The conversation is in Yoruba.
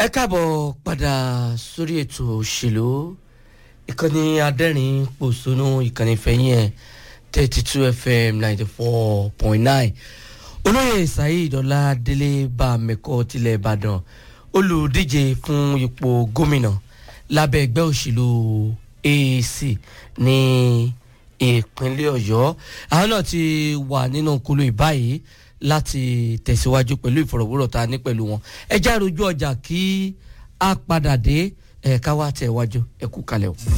ẹ káàbọ̀ padà sórí ètò òṣèlú ìkànnì adẹ́rìn pòṣónú ìkànnì fẹ̀yìn ẹ̀ thirty two fm ninety four point nine olóyè saheed ọládélé bámẹ́kọ́ tilẹ̀ ìbàdàn olùdíje fún ipò gómìnà lábẹ́ ẹgbẹ́ òṣèlú AAC ní ìpínlẹ̀ ọ̀yọ́ àwọn náà ti wà nínú kulu ìbáyìí láti tẹ̀síwájú pẹ̀lú ìfọ̀rọ̀wérọ̀ tá a ní pẹ̀lú wọn ẹ já rojú ọjà kí a padà dé ẹ̀ka wá tẹ̀ wájú ẹ kú kalẹ̀ o.